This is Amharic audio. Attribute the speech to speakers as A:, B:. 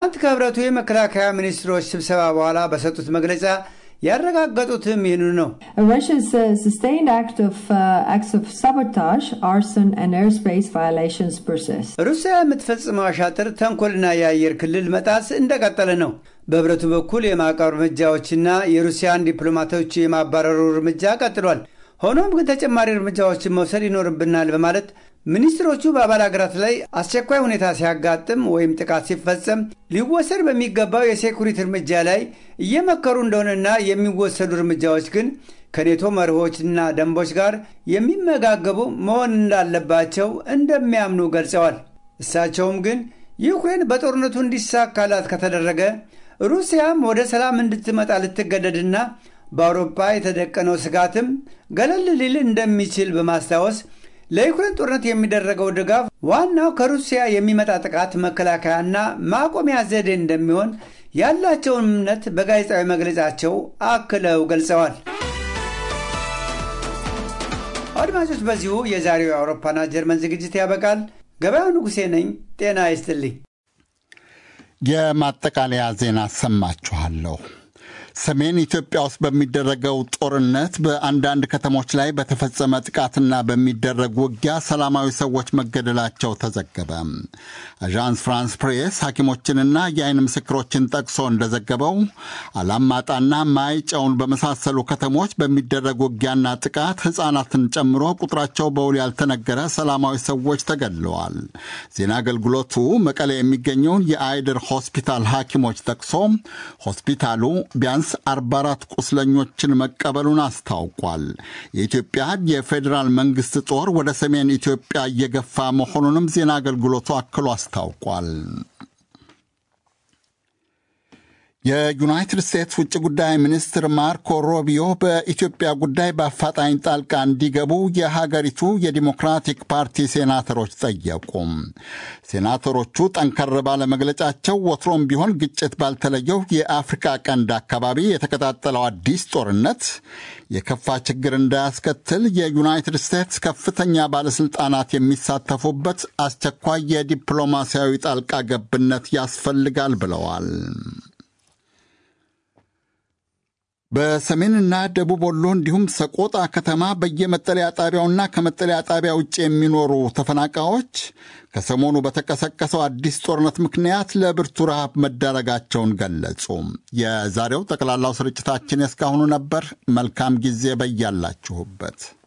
A: ትናንት ከህብረቱ የመከላከያ ሚኒስትሮች ስብሰባ በኋላ በሰጡት መግለጫ ያረጋገጡትም ይህንኑ ነው።
B: Russia's uh, sustained act of, uh, acts of sabotage, arson, and airspace violations persist.
A: ሩሲያ የምትፈጽመው አሻጥር፣ ተንኮልና የአየር ክልል መጣስ እንደቀጠለ ነው። በህብረቱ በኩል የማዕቀብ እርምጃዎችና የሩሲያን ዲፕሎማቶች የማባረሩ እርምጃ ቀጥሏል። ሆኖም ግን ተጨማሪ እርምጃዎችን መውሰድ ይኖርብናል በማለት ሚኒስትሮቹ በአባል ሀገራት ላይ አስቸኳይ ሁኔታ ሲያጋጥም ወይም ጥቃት ሲፈጸም ሊወሰድ በሚገባው የሴኩሪቲ እርምጃ ላይ እየመከሩ እንደሆነና የሚወሰዱ እርምጃዎች ግን ከኔቶ መርሆችና ደንቦች ጋር የሚመጋገቡ መሆን እንዳለባቸው እንደሚያምኑ ገልጸዋል። እሳቸውም ግን ዩክሬን በጦርነቱ እንዲሳካላት ከተደረገ ሩሲያም ወደ ሰላም እንድትመጣ ልትገደድና በአውሮፓ የተደቀነው ስጋትም ገለል ሊል እንደሚችል በማስታወስ ለዩክሬን ጦርነት የሚደረገው ድጋፍ ዋናው ከሩሲያ የሚመጣ ጥቃት መከላከያና ማቆሚያ ዘዴ እንደሚሆን ያላቸውን እምነት በጋዜጣዊ መግለጫቸው አክለው ገልጸዋል። አድማጮች፣ በዚሁ የዛሬው የአውሮፓና ጀርመን ዝግጅት ያበቃል። ገበያው ንጉሴ ነኝ። ጤና ይስጥልኝ።
C: የማጠቃለያ ዜና አሰማችኋለሁ። ሰሜን ኢትዮጵያ ውስጥ በሚደረገው ጦርነት በአንዳንድ ከተሞች ላይ በተፈጸመ ጥቃትና በሚደረግ ውጊያ ሰላማዊ ሰዎች መገደላቸው ተዘገበ። አዣንስ ፍራንስ ፕሬስ ሐኪሞችንና የአይን ምስክሮችን ጠቅሶ እንደዘገበው አላማጣና ማይጨውን በመሳሰሉ ከተሞች በሚደረግ ውጊያና ጥቃት ሕፃናትን ጨምሮ ቁጥራቸው በውል ያልተነገረ ሰላማዊ ሰዎች ተገድለዋል። ዜና አገልግሎቱ መቀሌ የሚገኘውን የአይድር ሆስፒታል ሐኪሞች ጠቅሶ ሆስፒታሉ ቢያንስ 44 ቁስለኞችን መቀበሉን አስታውቋል። የኢትዮጵያ የፌዴራል መንግሥት ጦር ወደ ሰሜን ኢትዮጵያ እየገፋ መሆኑንም ዜና አገልግሎቱ አክሎ አስታውቋል። የዩናይትድ ስቴትስ ውጭ ጉዳይ ሚኒስትር ማርኮ ሮቢዮ በኢትዮጵያ ጉዳይ በአፋጣኝ ጣልቃ እንዲገቡ የሀገሪቱ የዲሞክራቲክ ፓርቲ ሴናተሮች ጠየቁ። ሴናተሮቹ ጠንከር ባለ መግለጫቸው ወትሮም ቢሆን ግጭት ባልተለየው የአፍሪካ ቀንድ አካባቢ የተቀጣጠለው አዲስ ጦርነት የከፋ ችግር እንዳያስከትል የዩናይትድ ስቴትስ ከፍተኛ ባለሥልጣናት የሚሳተፉበት አስቸኳይ የዲፕሎማሲያዊ ጣልቃ ገብነት ያስፈልጋል ብለዋል። በሰሜንና ደቡብ ወሎ እንዲሁም ሰቆጣ ከተማ በየመጠለያ ጣቢያውና ከመጠለያ ጣቢያ ውጭ የሚኖሩ ተፈናቃዮች ከሰሞኑ በተቀሰቀሰው አዲስ ጦርነት ምክንያት ለብርቱ ረሃብ መዳረጋቸውን ገለጹ። የዛሬው ጠቅላላው ስርጭታችን የእስካሁኑ ነበር። መልካም ጊዜ በያላችሁበት።